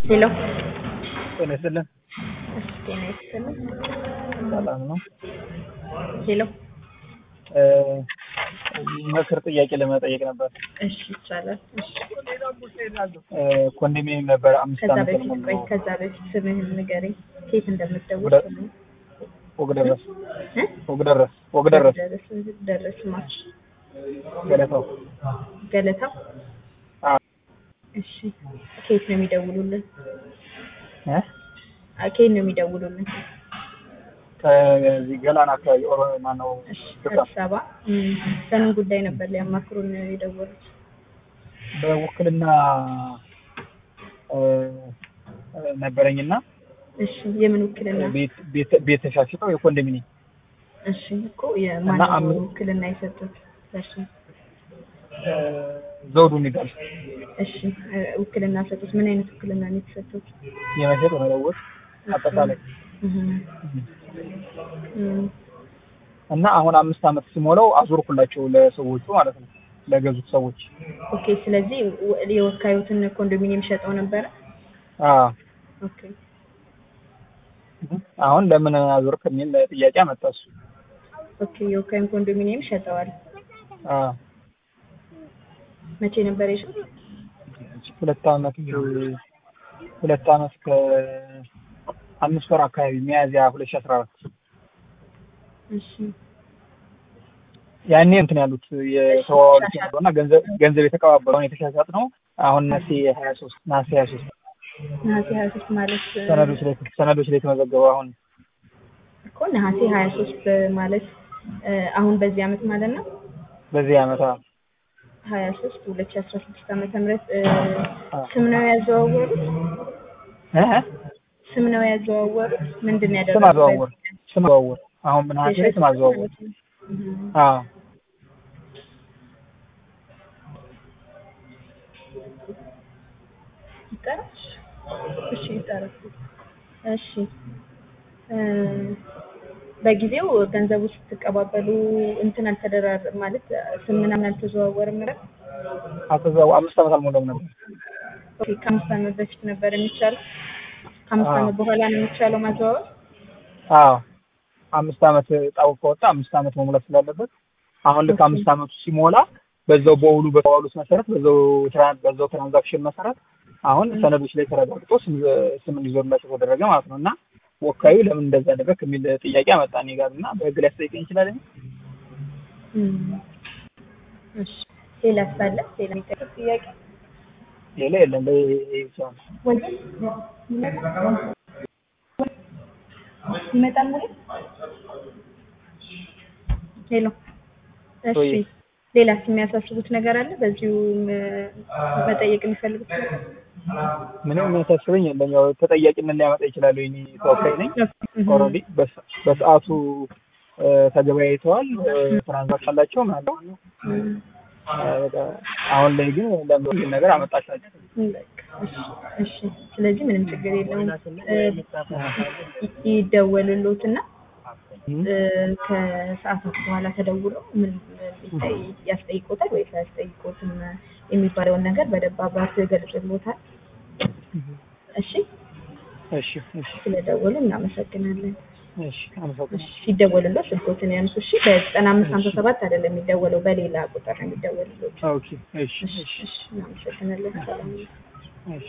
ሄሎ ጤና ይስጥልን። እሺ፣ ጤና ይስጥልን። ሰላም ነው። ሄሎ እ ምክር ጥያቄ ለመጠየቅ ነበር። እሺ፣ ይቻላል። እሺ፣ እ ኮንዶሚኒየም ነበር አምስት ከዛ ዓመት በፊት ቆይ፣ ነው ከዛ በፊት ስምህን ንገረኝ፣ ከየት እንደምትደውል ወደ- ስምህን ወግ ደረስ እ? ወግ ደረስ ወግ ደረስ ደረስ ደረስ ማች ገለታው ገለታው። አ እሺ፣ ከየት ነው የሚደውሉልን? እ አ፣ ከየት ነው የሚደውሉልን? ከዚህ ገላን አካባቢ ኦሮ ማነው እሺ፣ ፍቅር አዲስ አበባ። እም፣ በምን ጉዳይ ነበር ሊያማክሩን የደወሉት? በውክልና እ እ ነበረኝና እሺ፣ የምን ውክልና? ቤት ቤት ቤት ተሻሽጠው የኮንዶሚኒየም እሺ፣ እኮ እና የማን አም- ውክልና የሰጡት? እሺ እ ዘውዱ ይላል እሺ እ፣ ውክልና ሰጡት። ምን አይነት ውክልና ነው የተሰጡት? የመሸጥ መለወጥ አጠቃላይ እህ እም፣ እና አሁን አምስት ዓመት ሲሞላው አዞርኩላቸው ለሰዎቹ ማለት ነው ለገዙት ሰዎች ኦኬ። ስለዚህ ወ- የወካዩትን ኮንዶሚኒየም ሸጠው ነበረ። አ ኦኬ አሁን ለምን አዞርክ የሚል ጥያቄ አመጣ እሱ ኦኬ። የወካዩን ኮንዶሚኒየም ሸጠዋል። አ መቼ ነበር የሸጡት? ሁለት ዓመት ሁለት ዓመት ከአምስት ወር አካባቢ ሚያዝያ ሁለት ሺህ አስራ አራት እሺ ያኔ እንትን ያሉት የተዋዋሉት ያለው እና ገንዘብ ገንዘብ የተቀባበለውን የተሻሻጥ ነው። አሁን ነሐሴ ሀያ ሶስት ነሐሴ ሀያ ሶስት ነሐሴ ሀያ ሶስት ማለት እ፣ ሰነዶች ላይ ሰነዶች ላይ የተመዘገበው አሁን እኮ ነሐሴ ሀያ ሶስት ማለት እ፣ አሁን በዚህ አመት ማለት ነው በዚህ ዓመት አ ሀያ ሶስት ሁለት ሺህ አስራ ስድስት ዓመተ ምህረት እ፣ ስም ነው ያዘዋወሩት? እ ስም ነው ያዘዋወሩት? ምንድን ነው ስም ያደረጉት? አዘዋወር ስም አዘዋወር አሁን ነሐሴ ላይ ስም አዘዋወር እህ አ ይጠራል። እሺ ይጠራል። እሺ እ፣ በጊዜው ገንዘቡ ስትቀባበሉ እንትን አልተደራር ማለት ስም ምናምን አልተዘዋወርም ነበር። አልተዘዋወ አምስት ዓመት አልሞላም ነበር። ኦኬ ከአምስት ዓመት በፊት ነበር የሚቻለው። ከአምስት አዎ። ዓመት በኋላ ነው የሚቻለው ማዘዋወር። አዎ አምስት ዓመት ጣው ከወጣ አምስት ዓመት መሙላት ስላለበት አሁን ልክ ኦኬ። አምስት ዓመቱ ሲሞላ በዛው በውሉ በተዋሉት መሰረት በዛው ትራን በዛው ትራንዛክሽን መሰረት አሁን ሰነዶች ላይ ተረጋግጦ ስም ስም እንዲዞርላቸው ተደረገ ማለት ነው። እና ወካዩ ለምን እንደዛ አደረግ የሚል ጥያቄ አመጣ እኔ ጋር እና በህግ ላይ ያስጠይቀኝ ይችላል። እም፣ እሺ ሌላ ሳለ ሌላ የሚጠይቅ ጥያቄ ሌላ የለም። በይ ብቻ ነው። ወይ ይመጣል ወይ ሄሎ እሺ ወይ። ሌላስ የሚያሳስቡት ነገር አለ በዚሁ ም- መጠየቅ የሚፈልጉት ነገር? ምንም የሚያሳስበኝ የለም። ያው ተጠያቂነት ሊያመጣ ይችላል። እኔ ተወካይ ነኝ። እህ፣ ኦልሬዲ በሰዓቱ እ፣ ተገበያይተዋል። እ፣ ትራንዛክሽን አላቸው ማለት ነው። እም፣ በቃ አሁን ላይ ግን ለምን ይሄን ነገር አመጣሻቸው? በቃ እሺ፣ እሺ ስለዚህ ምንም ችግር የለውም እ፣ ይ- ይደወልሎትና እ፣ ከሰዓታት በኋላ ተደውለው ምን ሊጠይ- ያስጠይቆታል ወይስ አያስጠይቆትም የሚባለውን ነገር በደንብ አብራርቶ ይገልጽልዎታል። እሺ እሺ እሺ ስለደወሉ እናመሰግናለን። እሺ አመሰግናለሁ። እሺ ሲደወልልዎ ስልኮትን ያንሱ። እሺ በዘጠና አምስት ሀምሳ ሰባት አይደለም የሚደወለው በሌላ ቁጥር ነው የሚደወልልዎት። ኦኬ እሺ እሺ እሺ እሺ እናመሰግናለን። ሰላም